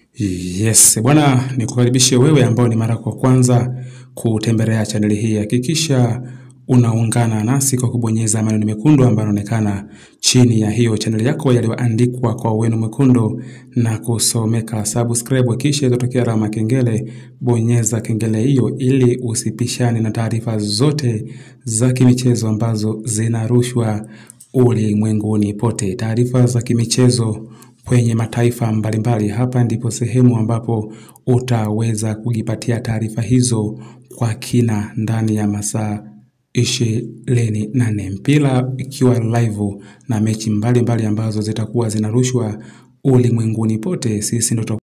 Yes, bwana nikukaribishe wewe ambao ni mara kwa kwanza kutembelea chaneli hii. Hakikisha unaungana nasi kwa kubonyeza maneno mekundu ambayo yanaonekana chini ya hiyo chaneli yako yaliyoandikwa kwa wino mwekundu na kusomeka subscribe, kisha itatokea alama kengele. Bonyeza kengele hiyo ili usipishane na taarifa zote za kimichezo ambazo zinarushwa ulimwenguni pote. Taarifa za kimichezo kwenye mataifa mbalimbali. Hapa ndipo sehemu ambapo utaweza kujipatia taarifa hizo kwa kina ndani ya masaa ishirini na nne mpira ikiwa live na mechi mbalimbali mbali ambazo zitakuwa zinarushwa ulimwenguni pote. Sisi ndo